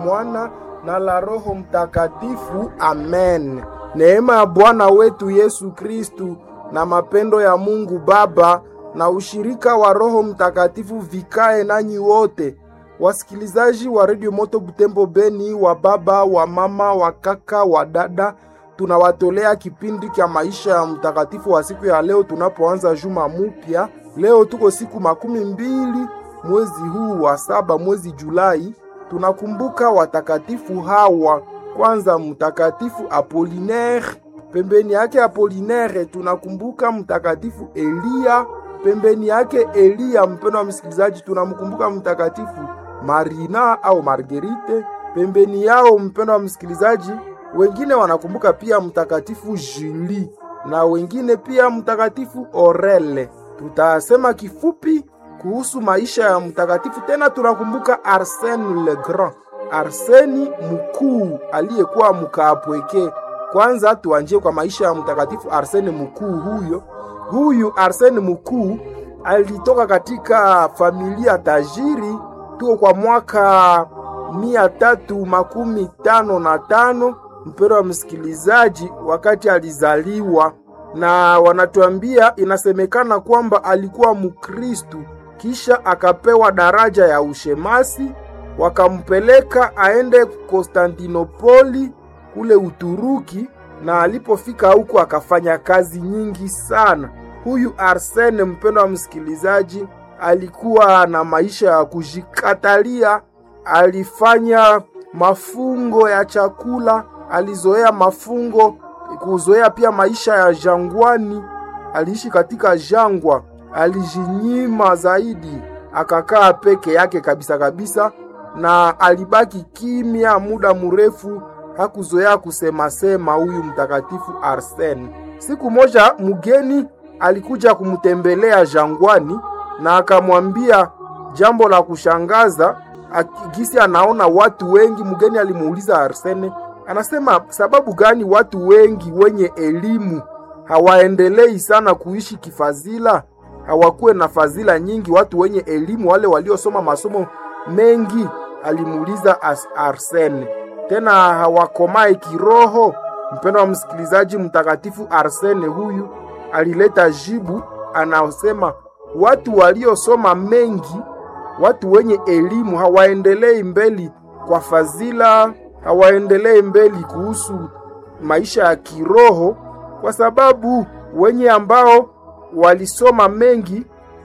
Mwana na la Roho Mtakatifu. Amen. Neema ya Bwana wetu Yesu Kristu na mapendo ya Mungu Baba na ushirika wa Roho Mtakatifu vikae nanyi wote, wasikilizaji wa Radio Moto Butembo Beni, wa baba, wa mama, wa kaka, wa dada. Tunawatolea kipindi cha maisha ya mtakatifu wa siku ya leo, tunapoanza juma mupya. Leo tuko siku makumi mbili mwezi huu wa saba, mwezi Julai. Tunakumbuka watakatifu hawa. Kwanza mtakatifu Apolinaire, pembeni yake Apolinaire tunakumbuka mtakatifu Eliya, pembeni yake Eliya, mpendo wa msikilizaji, tunamkumbuka mtakatifu Marina au Margerite, pembeni yao, mpendo wa msikilizaji, wengine wanakumbuka pia mtakatifu Julie na wengine pia mtakatifu Orele. Tutasema kifupi kuhusu maisha ya mtakatifu. Tena tunakumbuka Arsene le Grand, Arseni mkuu aliyekuwa mkaapweke. Kwanza tuanjie kwa maisha ya mtakatifu Arsene mkuu. Huyo huyu Arsene mkuu alitoka katika familia tajiri, tuko kwa mwaka mia tatu makumi tano na tano mpero wa msikilizaji, wakati alizaliwa, na wanatuambia inasemekana kwamba alikuwa Mkristu, kisha akapewa daraja ya ushemasi, wakampeleka aende Konstantinopoli kule Uturuki, na alipofika huko akafanya kazi nyingi sana. Huyu Arsene, mpendo wa msikilizaji, alikuwa na maisha ya kujikatalia. Alifanya mafungo ya chakula, alizoea mafungo, kuzoea pia maisha ya jangwani. Aliishi katika jangwa, alijinyima zaidi, akakaa peke yake kabisa kabisa, na alibaki kimya muda mrefu. Hakuzoea kusemasema huyu mtakatifu Arsene. Siku moja mgeni alikuja kumtembelea jangwani na akamwambia jambo la kushangaza gisi anaona watu wengi. Mgeni alimuuliza Arsene, anasema sababu gani watu wengi wenye elimu hawaendelei sana kuishi kifadhila, hawakuwe na fadhila nyingi? Watu wenye elimu, wale waliosoma masomo mengi, alimuuliza Arsene, tena hawakomae kiroho? Mpendo wa msikilizaji, mtakatifu Arsene huyu alileta jibu, anaosema watu waliosoma mengi, watu wenye elimu hawaendelei mbele kwa fadhila, hawaendelei mbele kuhusu maisha ya kiroho, kwa sababu wenye ambao walisoma mengi,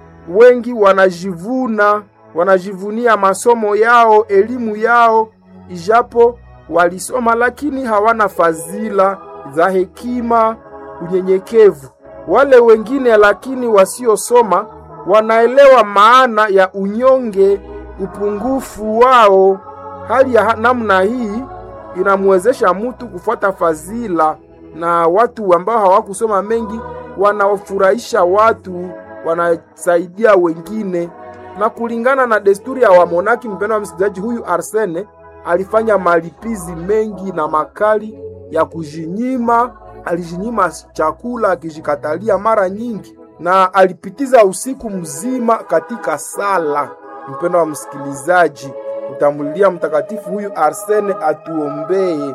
wengi wanajivuna, wanajivunia masomo yao, elimu yao, ijapo walisoma lakini hawana fadhila za hekima, unyenyekevu. Wale wengine lakini wasiosoma wanaelewa maana ya unyonge, upungufu wao. Hali ya namna hii inamwezesha mtu kufuata fadhila, na watu ambao hawakusoma mengi wanafurahisha watu, wanasaidia wengine. Na kulingana na desturi ya wamonaki, mpendo wa msikilizaji, huyu Arsene alifanya malipizi mengi na makali ya kujinyima. Alijinyima chakula akijikatalia mara nyingi, na alipitiza usiku mzima katika sala. Mpendo wa msikilizaji, utamulilia mtakatifu huyu Arsene atuombee.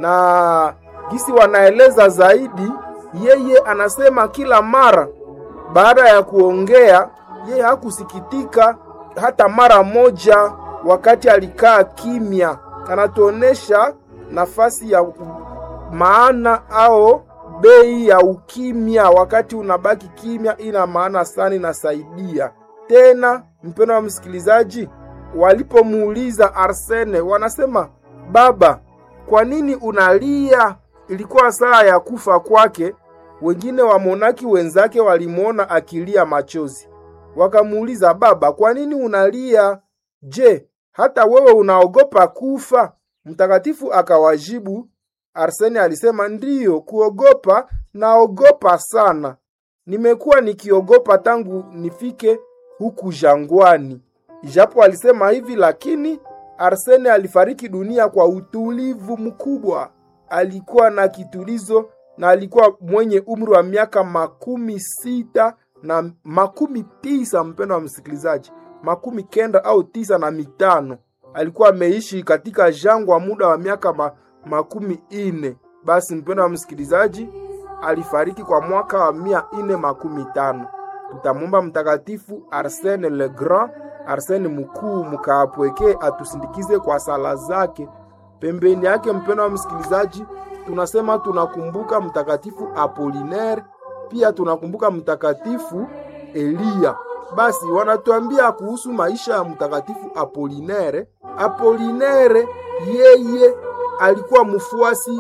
Na gisi wanaeleza zaidi, yeye anasema kila mara baada ya kuongea, yeye hakusikitika hata mara moja wakati alikaa kimya. Anatuonesha nafasi ya maana au bei ya ukimya. Wakati unabaki kimya, ina maana sana, inasaidia tena. Mpendo wa msikilizaji, walipomuuliza Arsene, wanasema baba, kwa nini unalia? Ilikuwa saa ya kufa kwake. Wengine wa monaki wenzake walimwona akilia machozi, wakamuuliza baba, kwa nini unalia? Je, hata wewe unaogopa kufa? Mtakatifu akawajibu Arsene alisema ndiyo, kuogopa, naogopa sana. Nimekuwa nikiogopa tangu nifike huku jangwani. Ijapo alisema hivi, lakini Arsene alifariki dunia kwa utulivu mkubwa. Alikuwa na kitulizo na alikuwa mwenye umri wa miaka makumi sita na makumi tisa. Mpendo wa msikilizaji, makumi kenda au tisa na mitano. alikuwa ameishi katika jangwa muda wa miaka ma, makumi ine. Basi mpendo wa msikilizaji, alifariki kwa mwaka wa mia ine makumi tano. Tutamwomba Mtakatifu Arsene le Grand, Arsene mkuu mkaapweke, atusindikize kwa sala zake. Pembeni yake, mpendo wa msikilizaji, tunasema tunakumbuka Mtakatifu Apolinaire, pia tunakumbuka Mtakatifu Eliya. Basi wanatuambia kuhusu maisha ya Mtakatifu Apolinaire. Apolinaire yeye alikuwa mfuasi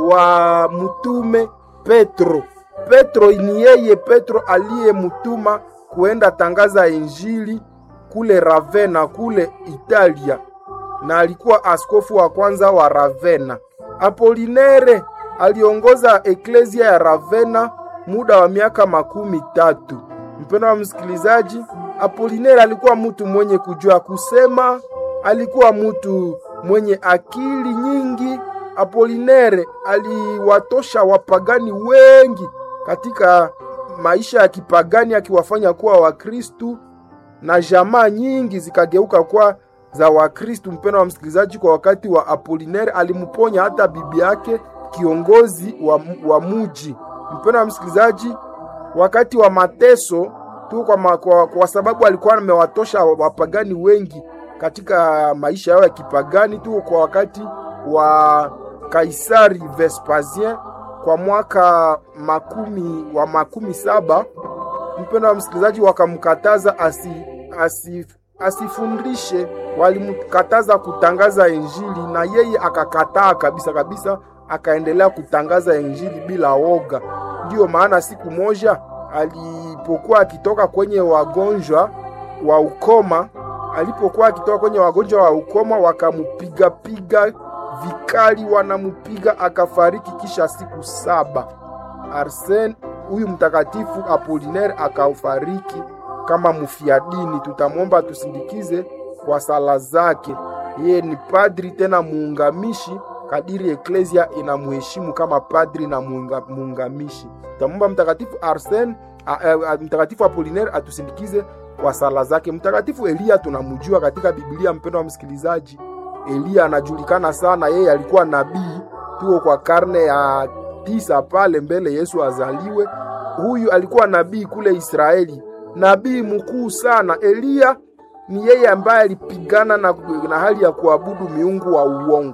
wa mtume Petro. Petro ni yeye Petro aliyemtuma kuenda tangaza injili kule Ravenna kule Italia, na alikuwa askofu wa kwanza wa Ravenna. Apolinere aliongoza eklezia ya Ravenna muda wa miaka makumi tatu. Mpendo wa msikilizaji, Apolinere alikuwa mtu mwenye kujua kusema, alikuwa mtu mwenye akili nyingi. Apolinere aliwatosha wapagani wengi katika maisha ya kipagani, akiwafanya kuwa Wakristu na jamaa nyingi zikageuka kwa za Wakristu. Mpendo wa msikilizaji, kwa wakati wa Apolinere alimponya hata bibi yake kiongozi wa, wa muji. Mpendo wa msikilizaji, wakati wa mateso tu kwa, ma, kwa, kwa sababu alikuwa amewatosha wapagani wengi katika maisha yao ya kipagani tu kwa wakati wa Kaisari Vespasien kwa mwaka makumi wa makumi saba mpendo wa msikilizaji, wakamkataza asi, asi, asifundishe. Walimkataza kutangaza injili na yeye akakataa kabisa kabisa, akaendelea kutangaza injili bila woga. Ndiyo maana siku moja alipokuwa akitoka kwenye wagonjwa wa ukoma, alipokuwa akitoka kwenye wagonjwa wa ukoma, wakamupigapiga vikali, wanamupiga akafariki kisha siku saba. Arsene huyu mtakatifu Apolinaire akaufariki kama mfiadini. Tutamwomba tusindikize kwa sala zake. Yeye ni padri tena muungamishi, kadiri eklezia inamuheshimu kama padri na muunga, muungamishi. Tutamwomba mtakatifu Arsene a, a, a, mtakatifu Apolinaire atusindikize kwa sala zake. Mtakatifu Eliya tunamjua katika Biblia, mpendo wa msikilizaji. Eliya anajulikana sana, yeye alikuwa nabii, tuko kwa karne ya tisa pale mbele Yesu azaliwe. Huyu alikuwa nabii kule Israeli, nabii mkuu sana. Eliya ni yeye ambaye alipigana na, na hali ya kuabudu miungu wa uongo,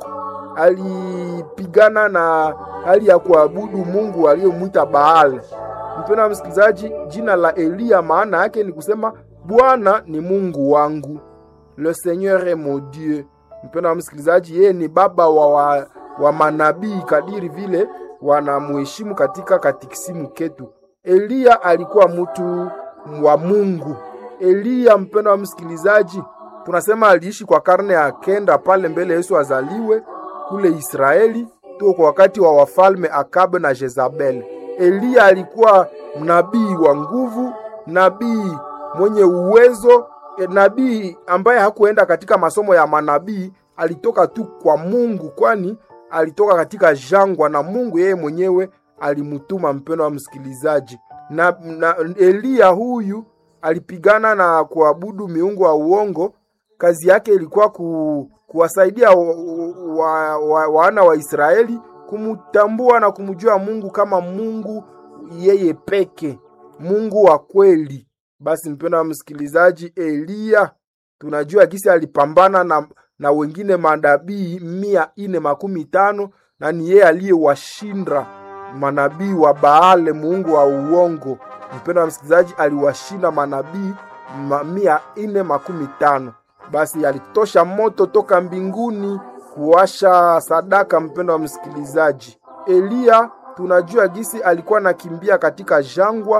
alipigana na hali ya kuabudu Mungu aliyomwita Baal. Mpendwa wa msikilizaji, jina la Eliya maana yake ni kusema Bwana ni Mungu wangu, le Seigneur est mon Dieu. Mpendwa wa msikilizaji, yeye ni baba wa, wa, wa manabii kadiri vile wanamuheshimu katika katikisimu ketu. Eliya alikuwa mtu wa Mungu. Eliya, mpendo wa msikilizaji, tunasema aliishi kwa karne ya kenda pale mbele Yesu azaliwe kule Israeli, tuko kwa wakati wa wafalme Akabe na Jezabel. Eliya alikuwa nabii wa nguvu, nabii mwenye uwezo, nabii ambaye hakuenda katika masomo ya manabii, alitoka tu kwa Mungu, kwani alitoka katika jangwa na Mungu yeye mwenyewe alimutuma. Mpendo wa msikilizaji, na, na Eliya huyu alipigana na kuabudu miungu wa uongo. Kazi yake ilikuwa ku, kuwasaidia wana wa, wa, wa, wa Israeli kumutambua na kumjua Mungu kama Mungu yeye peke, Mungu wa kweli. Basi mpendo wa msikilizaji, Eliya tunajua kisi alipambana na na wengine manabii mia ine makumi tano na ni yeye aliyewashinda manabii wa Baale muungu wa uongo. Mpendo wa msikilizaji, aliwashinda manabii ma mia ine makumi tano. Basi alitosha moto toka mbinguni kuwasha sadaka. Mpendo wa msikilizaji, Eliya tunajua gisi alikuwa nakimbia katika jangwa,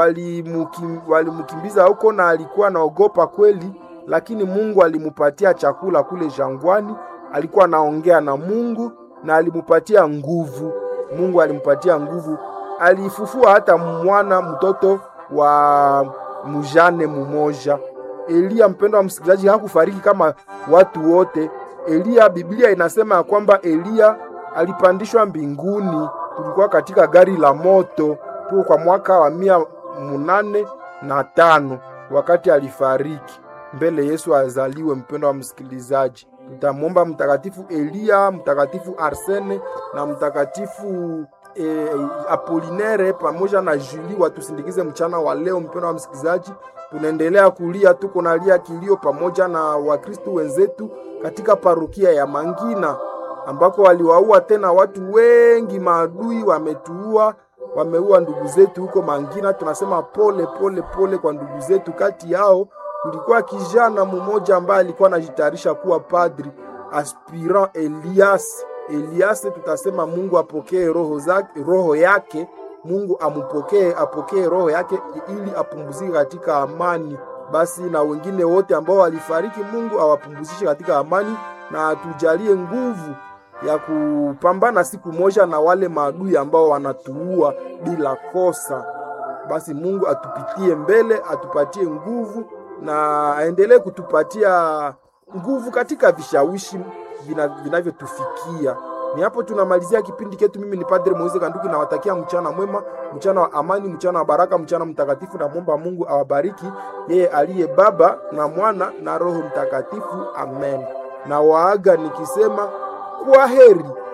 walimkimbiza wali huko na alikuwa anaogopa kweli lakini Mungu alimupatia chakula kule jangwani. Alikuwa anaongea na Mungu na alimupatia nguvu. Mungu alimupatia nguvu, alifufua hata mwana mtoto wa mjane mumoja. Eliya, mpendo wa msikilizaji, hakufariki kama watu wote. Eliya, Biblia inasema ya kwamba Eliya alipandishwa mbinguni. Tulikuwa katika gari la moto tu kwa mwaka wa mia munane na tano wakati alifariki mbele Yesu azaliwe. Mpendo wa msikilizaji, tutamwomba mtakatifu Elia, mtakatifu Arsene na mtakatifu e, Apolinere pamoja na Julie watusindikize mchana wa leo. Mpendo wa msikilizaji, tunaendelea kulia, tuko nalia kilio pamoja na Wakristo wenzetu katika parokia ya Mangina ambako waliwaua tena watu wengi, maadui wametuua, wameua ndugu zetu huko Mangina. Tunasema pole pole pole kwa ndugu zetu. Kati yao kulikuwa kijana mmoja ambaye alikuwa anajitayarisha kuwa padri, aspirant Elias. Elias, tutasema Mungu apokee roho zake, roho yake Mungu amupokee, apokee roho yake ili apumzike katika amani. Basi na wengine wote ambao walifariki, Mungu awapumzishe katika amani na atujalie nguvu ya kupambana siku moja na wale maadui ambao wanatuua bila kosa. Basi Mungu atupitie mbele, atupatie nguvu na aendelee kutupatia nguvu katika vishawishi vinavyotufikia. Ni hapo tunamalizia kipindi chetu. Mimi ni Padre Moise Kanduki, nawatakia mchana mwema, mchana wa amani, mchana wa baraka, mchana mtakatifu. Namwomba Mungu awabariki yeye aliye Baba na Mwana na Roho Mtakatifu. Amen. Na waaga nikisema kwa heri.